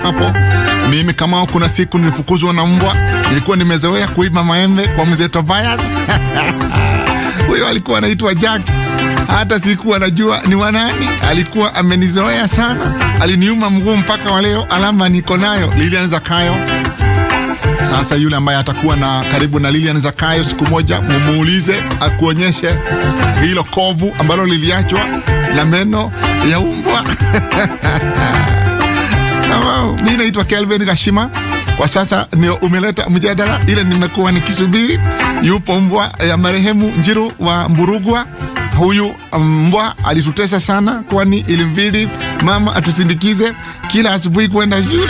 hapo. Mimi kama kuna siku nilifukuzwa na mbwa, nilikuwa nimezoea kuiba maembe kwa mzee Tobias huyo alikuwa anaitwa Jack. Hata sikuwa najua ni wanani, alikuwa amenizoea sana, aliniuma mguu mpaka wa leo, alama niko nayo. Lilian Zakayo. Sasa yule ambaye atakuwa na karibu na Lilian Zakayo siku moja, mumuulize akuonyeshe hilo kovu ambalo liliachwa na meno ya umbwa. Wow, mi naitwa Kelvin Gashima. Kwa sasa ndio umeleta mjadala ile nimekuwa nikisubiri. Yupo mbwa ya marehemu Njiru wa Mburugwa. Huyu mbwa alitutesa sana, kwani ilimbidi mama atusindikize kila asubuhi kwenda shule.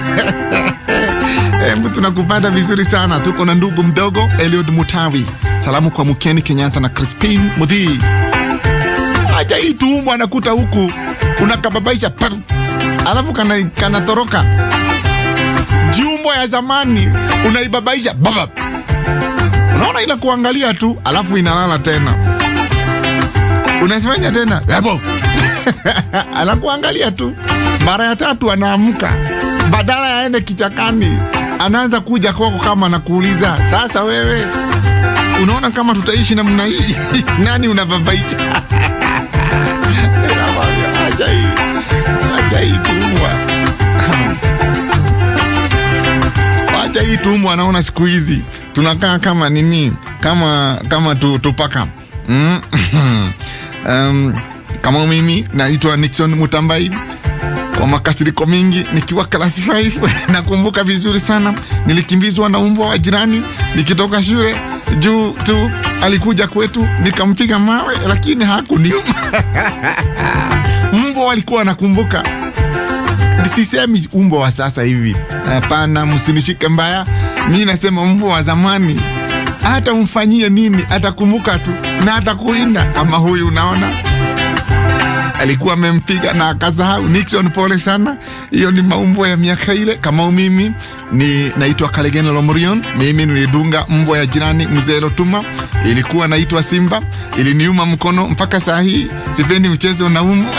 Hebu tunakupata vizuri sana. Tuko na ndugu mdogo Eliud Mutawi. Salamu kwa Mukeni Kenyatta na Crispin Mudhii. Acha hii tuumbwa anakuta huku unakababaisha par alafu kana kanatoroka jiumbwa ya zamani unaibabaisha baba, unaona ila kuangalia tu, alafu inalala tena, unasifanya tena ebo anakuangalia tu. Mara ya tatu anaamka, badala yaende kichakani, anaanza kuja kwako kama anakuuliza, sasa wewe unaona kama tutaishi namna hii? nani unababaisha? acha hii, acha hii tumbwa acha hii tumbo. Anaona siku hizi tunakaa kama nini, kama kama tu, tupaka mm. um, kama mimi naitwa Nixon Mutambai kwa makasiriko mingi nikiwa klasi 5 nakumbuka vizuri sana, nilikimbizwa na umbwa wa jirani nikitoka shule juu tu alikuja kwetu nikampiga mawe, lakini hakuniuma. mbwa walikuwa nakumbuka Sisemi umbwa wa sasa hivi, hapana, msinishike mbaya. Mi nasema mbwa wa zamani, hata umfanyie nini atakumbuka tu na atakulinda. Kama huyu, unaona alikuwa amempiga na akasahau. Nixon, pole sana, hiyo ni maumbwa ya miaka ile. Kama mimi ni naitwa Kalegena Lomorion, mimi nilidunga mbwa ya jirani mzee Lotuma, ilikuwa naitwa Simba, iliniuma mkono mpaka saa hii sipendi mchezo na umbwa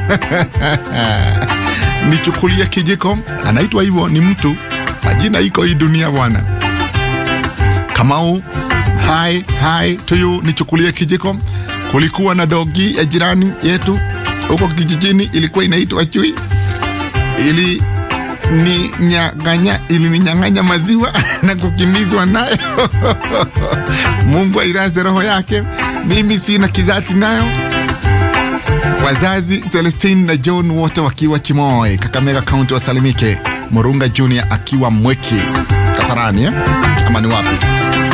nichukulie kijiko, anaitwa hivyo, ni mtu majina iko hii dunia bwana. Kamau, hai hai to you, nichukulie kijiko. Kulikuwa na dogi ya jirani yetu huko kijijini, ilikuwa inaitwa Chui, ili ni nyang'anya ilininyang'anya maziwa na kukimbizwa nayo Mungu airaze roho yake, mimi sina kizazi nayo wazazi Celestine na John wote wakiwa Chimoe, Kakamega Kaunti, wasalimike. Murunga Junior akiwa Mweki Kasarani eh? ama ni wapi?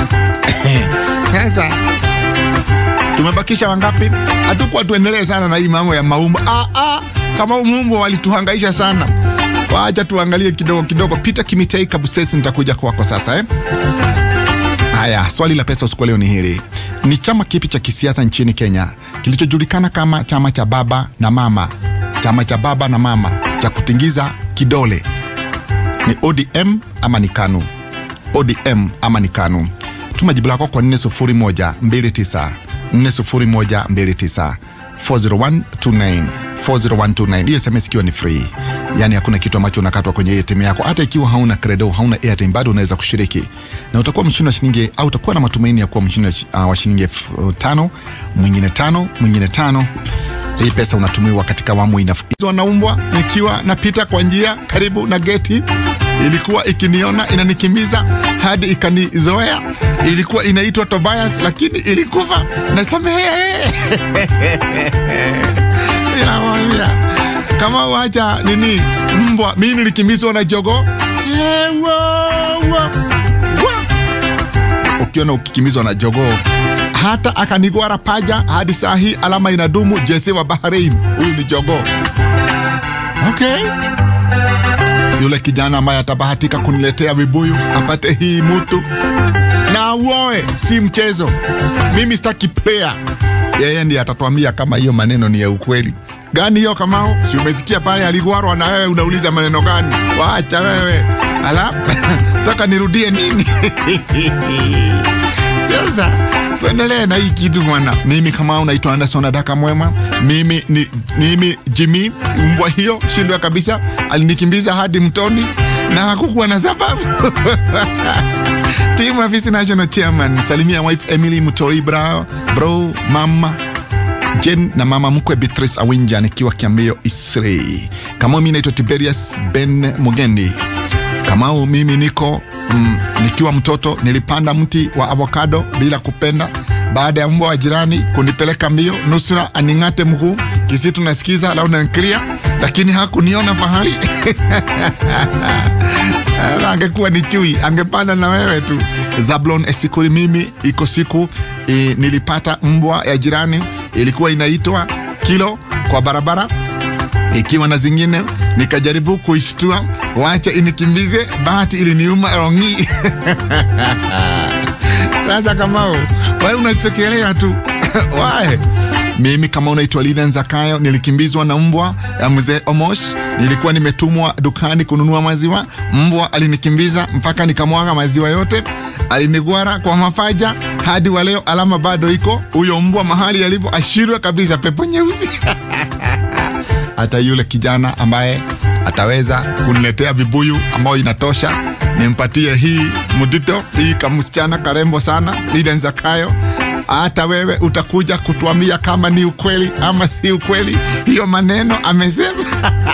Sasa tumebakisha wangapi? Hatukuwa tuendelee sana na hii mambo ya maumbo. Ah, ah, kama mumbo walituhangaisha sana, wacha tuangalie kidogo kidogo. Peter Kimitei Kabusesi, nitakuja kwako sasa eh? Haya, swali la pesa usiku leo ni hili: ni chama kipi cha kisiasa nchini Kenya kilichojulikana kama chama cha baba na mama, chama cha baba na mama cha kutingiza kidole? Ni ODM ama ni KANU? ODM ama ni KANU? Tuma jibu lako kwa 40129 40129 40129 40129. Hiyo SMS ikiwa ni free, yani hakuna kitu ambacho unakatwa kwenye ATM yako. Hata ikiwa hauna credo, hauna airtime, bado unaweza kushiriki na utakuwa mshindi wa shilingi au utakuwa na matumaini ya kuwa mshindi uh, wa shilingi elfu tano mwingine tano mwingine tano. Hii pesa unatumiwa katika awamu inafuizwa na umbwa. Nikiwa napita kwa njia karibu na geti, ilikuwa ikiniona inanikimbiza hadi ikanizoea. Ilikuwa inaitwa Tobias, lakini ilikufa. Nasamehe inamwambia kama wacha nini mbwa, mi nilikimbizwa na jogo. Ukiona ukikimbizwa na jogoo hata akanigwara paja hadi saa hii alama inadumu. Jesse wa Bahrain, huyu ni jogoo. Okay, yule kijana ambaye atabahatika kuniletea vibuyu apate hii mutu na uoe, si mchezo. Mimi sitaki player, yeye ndiye atatuambia kama hiyo maneno ni ya ukweli gani. Hiyo Kamao, si umesikia pale aligwarwa, na wewe unauliza maneno gani? Wacha wewe, ala taka nirudie nini? Sasa tuendelee na hii kitu bwana. Mimi kama unaitwa Anderson Adaka Mwema, mimi ni mimi Jimmy, mbwa hiyo shindwa kabisa, alinikimbiza hadi mtoni na hakukuwa na sababu Team Afisi National Chairman, salimia wife Emily Mutoi bra, bro mama Jen na mama mkwe Beatrice Awinja nikiwa Kiambio Isri. Kama mimi naitwa Tiberius Ben Mugendi. Kamau, mimi niko mm, nikiwa mtoto nilipanda mti wa avocado bila kupenda, baada ya mbwa wa jirani kunipeleka mbio nusura aning'ate mguu, kisi tunasikiza launa nklia, lakini hakuniona pahali angekuwa ni chui angepanda na wewe tu. Zablon Esikuri, mimi iko siku e, nilipata mbwa ya jirani ilikuwa inaitwa kilo kwa barabara ikiwa na zingine nikajaribu kuishtua, wacha inikimbize, bahati iliniuma rongi. Sasa Kamau, wewe unachokelea tu wae mimi kama unaitwa Lilian Zakayo, nilikimbizwa na mbwa ya mzee Omosh. Nilikuwa nimetumwa dukani kununua maziwa, mbwa alinikimbiza mpaka nikamwaga maziwa yote, alinigwara kwa mapaja. Hadi wa leo alama bado iko, huyo mbwa mahali alivyo ashirwa kabisa, pepo nyeusi hata yule kijana ambaye ataweza kuniletea vibuyu ambayo inatosha nimpatie hii mudito hii kamsichana karembo sana Lilian Zakayo hata wewe utakuja kutuambia kama ni ukweli ama si ukweli hiyo maneno amesema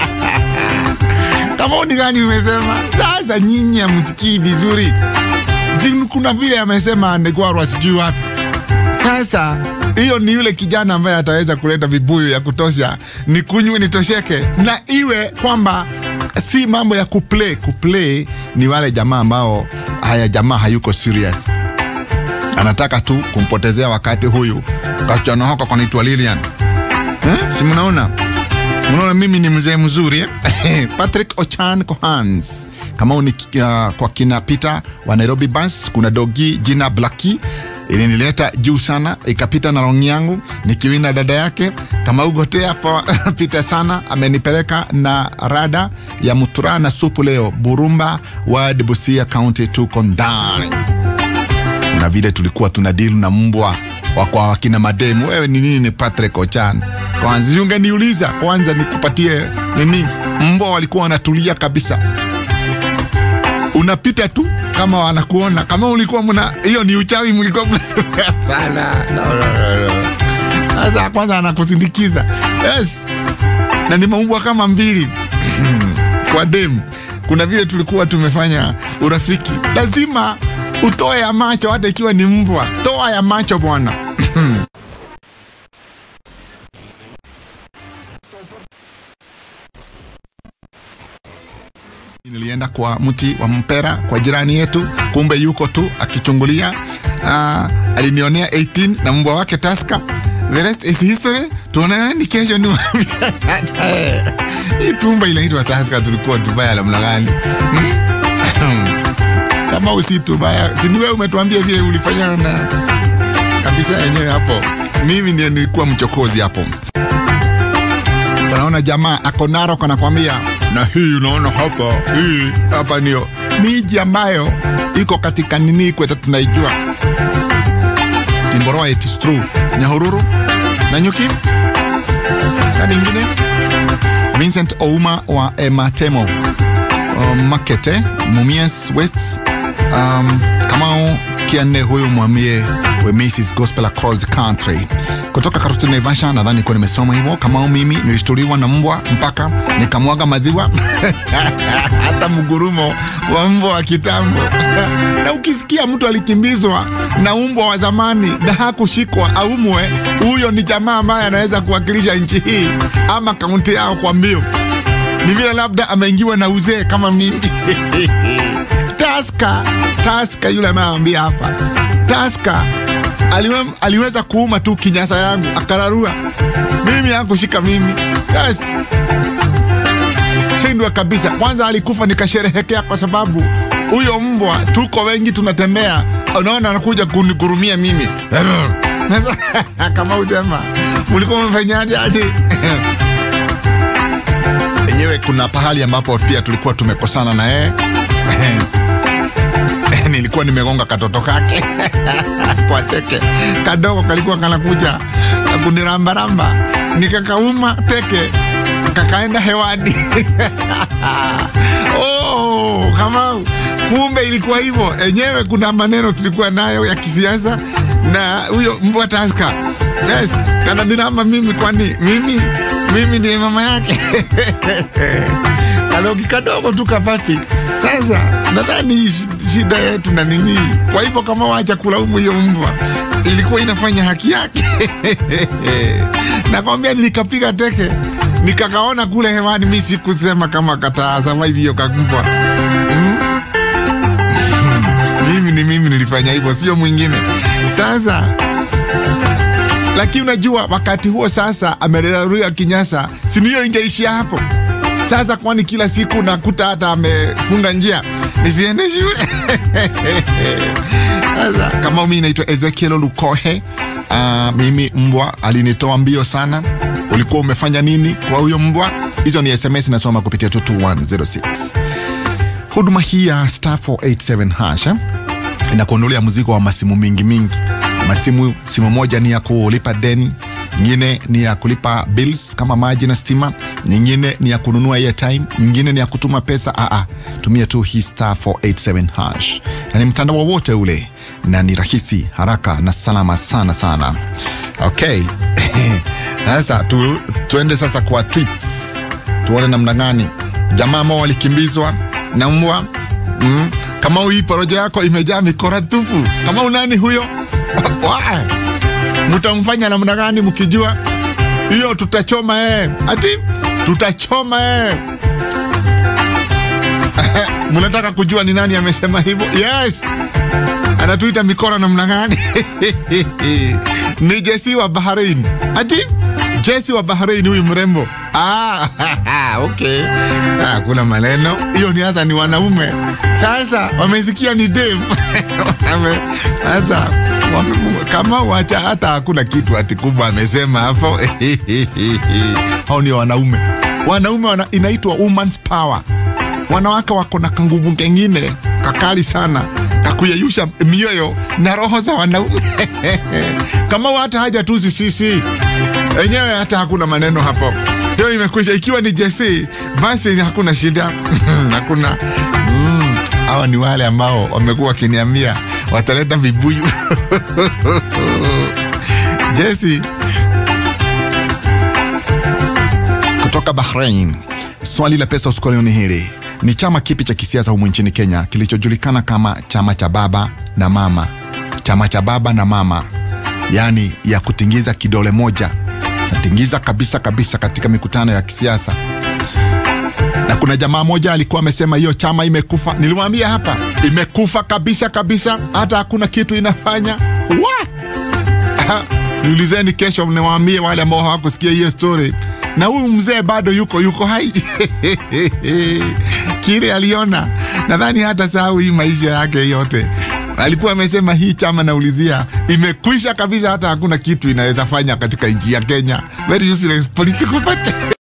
kama ni gani umesema sasa nyinyi amsikii vizuri Si kuna vile amesema anegwarwa sijui wapi sasa hiyo ni yule kijana ambaye ataweza kuleta vibuyu ya kutosha ni kunywe nitosheke na iwe kwamba si mambo ya kuplay kuplay ni wale jamaa ambao haya jamaa hayuko serious anataka tu kumpotezea wakati huyu kasichana hako kanaitwa Lilian eh? si mnaona mnaona mimi ni mzee mzuri eh? Patrick Ochan Kohans kama ni uh, kwa kina Peter wa Nairobi Bus kuna dogi jina Blackie ilinileta juu sana ikapita na rongi yangu nikiwina dada yake kama ugotea hapo pita sana amenipeleka na rada ya mutura na supu leo Burumba wa Busia County tuko ndani na vile tulikuwa tuna deal na mbwa wakwa wakina mademu. Wewe ni nini? Ni Patrick Ochan kwanza, ungeniuliza kwanza nikupatie nini? Mbwa walikuwa wanatulia kabisa, unapita tu kama wanakuona kama ulikuwa mna hiyo ni uchawi mlikuwa hapana. No, no, no, no. Sasa kwanza anakusindikiza yes, na ni maumbwa kama mbili kwa demu. Kuna vile tulikuwa tumefanya urafiki, lazima utoe ya macho, hata ikiwa ni mbwa, toa ya macho bwana. Nilienda kwa mti wa mpera kwa jirani yetu, kumbe yuko tu akichungulia. Uh, alinionea 18 na mbwa wake Taska. The rest is history. Tuonane kesho ni hii tumba inaitwa Taska, tulikuwa Dubai namna gani? kama usi Tubaya, si ni wewe umetuambia vile ulifanya na kabisa yenyewe hapo. Mimi ndio nilikuwa mchokozi hapo. Unaona jamaa ako Narok anakwambia, na hii unaona hapa, hii hapa ndio miji ambayo iko katika nini kwetu tunaijua. Timboroa, it is true. Nyahururu, Nanyuki na nyingine. Vincent Ouma wa Ematemo, um, Makete, Mumias West, um, Kamau Kiane, huyu mwambie we Mrs Gospel Across the Country kutoka Karutu Naivasha. Nadhani kuwa nimesoma hivyo. Kamau, mimi nilishtuliwa na mbwa mpaka nikamwaga maziwa hata mgurumo wa mbwa wa kitambo na ukisikia mtu alikimbizwa na umbwa wa zamani na hakushikwa aumwe, huyo ni jamaa ambaye anaweza kuwakilisha nchi hii ama kaunti yao kwa mbio. Ni vile labda ameingiwa na uzee kama mimi Taska, Taska yule anayeambia hapa, Taska aliwe, aliweza kuuma tu kinyasa yangu akararua, mimi hakushika mimi. Yes, shindwa kabisa. Kwanza alikufa nikasherehekea, kwa sababu huyo mbwa, tuko wengi tunatembea, unaona anakuja kunigurumia mimi kama usema mulikuwa mfanyaje aje? enyewe kuna pahali ambapo pia tulikuwa tumekosana na yeye nilikuwa nimegonga katoto kake kwa teke kadogo, kalikuwa kanakuja kunirambaramba, nikakauma teke kakaenda hewani. Oh, kama kumbe ilikuwa hivyo enyewe. Kuna maneno tulikuwa nayo ya kisiasa na huyo mbwa Taska. Yes, kananiramba mimi, kwani mimi mimi ndiye mama yake kalogi kadogo tu kapapi. Sasa nadhani shida yetu na nini. Kwa hivyo kama wacha kulaumu hiyo mbwa, ilikuwa inafanya haki yake nakwambia, nilikapiga teke nikakaona kule hewani. Mi sikusema kama kataa survive hiyo kakumbwa mm? mimi ni mimi nilifanya hivyo, sio mwingine. Sasa lakini unajua wakati huo sasa amelelewa kinyasa, si ndio ingeishia hapo sasa? Kwani kila siku nakuta hata amefunga njia nisiende shule sasa kama mimi naitwa Ezekiel Lukohe. Uh, mimi mbwa alinitoa mbio sana. Ulikuwa umefanya nini kwa huyo mbwa? Hizo ni SMS nasoma kupitia 22106. Huduma hii ya star 487 hash inakuondolea mzigo wa masimu mingi mingi. Masimu, simu moja ni ya kulipa deni, nyingine ni ya kulipa bills kama maji na stima, nyingine ni ya kununua airtime, nyingine ni ya kutuma pesa. Aa, tumia tu hii star 487 hash, na ni mtandao wowote ule, na ni rahisi, haraka na salama sana sana. Okay, sasa tu, tuende sasa kwa tweets, tuone namna gani jamaa ambao walikimbizwa na mbwa mm. Kama hii porojo yako imejaa mikora tupu, kama unani huyo mutamfanya namna gani mkijua hiyo? Tutachoma eh, ati tutachoma eh. Mnataka kujua ni nani amesema hivyo? Yes, anatuita mikora namna gani? Ni Jesi wa Bahrain, ati Jesi wa Bahrain, huyu mrembo ah, okay. Ah, kuna maneno hiyo ni hasa ni wanaume sasa wamesikia ni dem sasa kama wacha hata hakuna kitu ati kubwa amesema hapo hao ni wanaume wanaume wana, inaitwa woman's power wanawake wako na kanguvu kengine kakali sana kakuyeyusha mioyo na roho za wanaume kama hata haja tu sisi enyewe hata hakuna maneno hapo hiyo imekwisha. Ikiwa ni Jesse basi hakuna shida hakuna hawa mm, ni wale ambao wamekuwa wakiniambia wataleta vibuyu Jesse kutoka Bahrain. Swali la pesa usiku ni hili: ni chama kipi cha kisiasa humu nchini Kenya kilichojulikana kama chama cha baba na mama? Chama cha baba na mama, yaani ya kutingiza kidole moja natingiza kabisa kabisa katika mikutano ya kisiasa. Na kuna jamaa moja alikuwa amesema hiyo chama imekufa. Nilimwambia hapa imekufa kabisa kabisa, hata hakuna kitu inafanya. Niulizeni kesho, niwaambie wale ambao hawakusikia hiyo story. Na huyu mzee bado yuko yuko hai kile aliona, nadhani hata sahau hii maisha yake yote alikuwa amesema hii chama naulizia imekwisha kabisa, hata hakuna kitu inaweza fanya katika nchi ya Kenya. Very useless political party